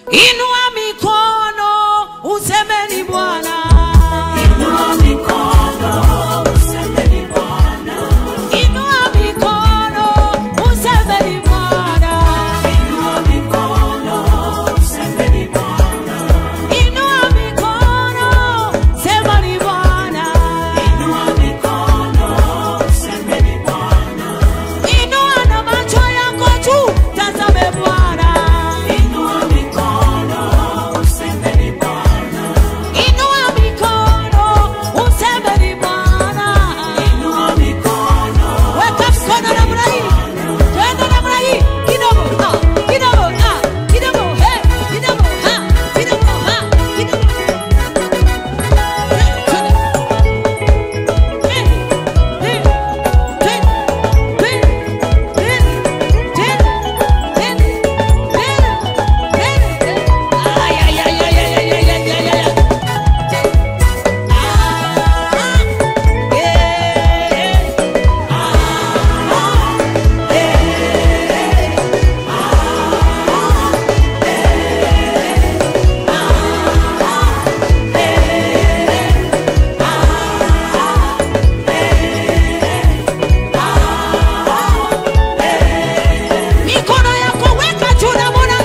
Inua mikono usemeni Bwana. Inua mikono, usemeni Bwana. Inua mikono usemeni Bwana. Inua mikono, usemeni Bwana. Inua mikono semeni Bwana. Inua mikono, usemeni Bwana. Inua na macho yako juu, tazame Bwana. Inua mikono, usemeni Bwana. Inua mikono usemeni Bwana. Inua mikono, Weka mkono namna hii, twende namna hii, kidogo ah, kidogo ah, kidogo hey, kidogo ah, kidogo ah, kidogo Mikono yako weka juu na Bwana.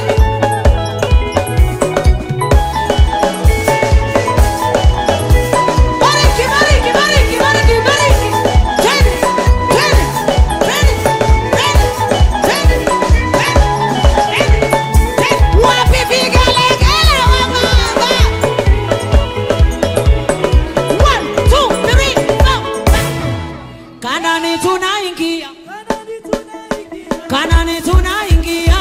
Bariki, bariki, bariki, bariki, bariki. Twende, twende, twende, twende, twende, twende, twende, twende. Wapi vigelegele wa baba? One, two, three, four. Kanani tunaingia Kanani tunaingia.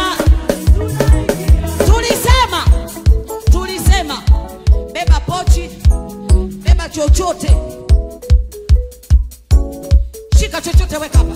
Tulisema, tulisema beba pochi, beba chochote, shika chochote, weka hapa,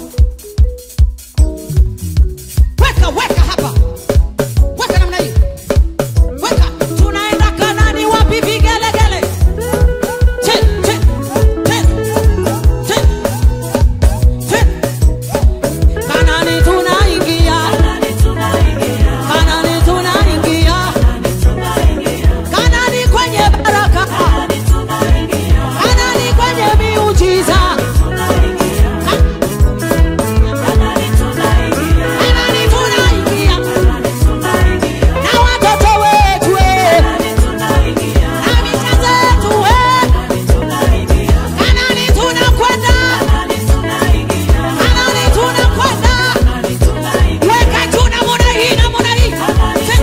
weka weka hapa, weka namna hii, weka. Tunaenda Kanani, wapi vigelegele? Che, che, che, che, che. Kanani tunaingia, nani tunaingia, Kanani tunaingia, nani tunaingia, Kanani kwenye baraka, nani tunaingia, Kanani kwenye miujiza, tunaingia, nani tunaingia, Kanani tunaingia nani tunaingia, na watoto wetu eh, nani tunaingia, na mita zetu eh, nani tunaingia, Kanani tunakwenda, nani tunaingia, Kanani tunakwenda, nani tunaingia, weka juu namna hii, namna hii, Twe-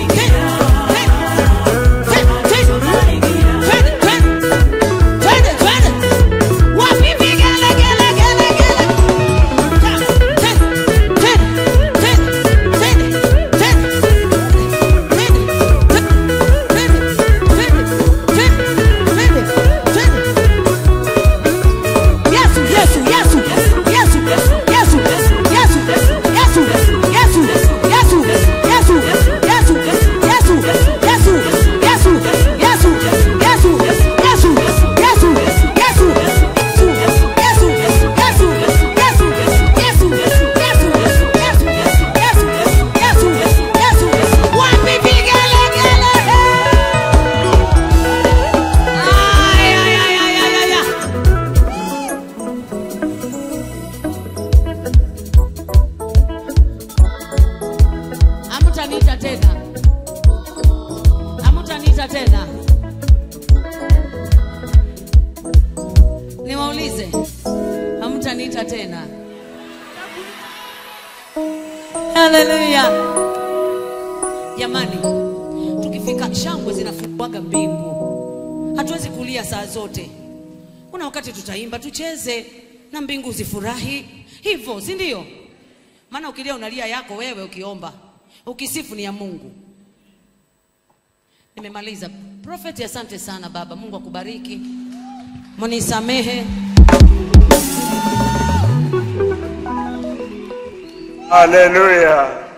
twe- twe- twe- twe- twende, twende, twende, twende. Wapi vigelegele, gele, gele. Wapi vigelegele? Ay, ay, ay, ay, ay, ay, ay. Hamtaniita tena, hamtaniita tena. Niwaulize, hamtaniita tena? Haleluya! Jamani, tukifika shangwe zinafunguaga mbingu, hatuwezi kulia saa zote. Kuna wakati tutaimba, tucheze na mbingu zifurahi, hivyo si ndio? Maana ukilia unalia yako wewe, ukiomba ukisifu ni ya Mungu. Nimemaliza. Prophet, asante sana baba. Mungu akubariki, munisamehe. Haleluya.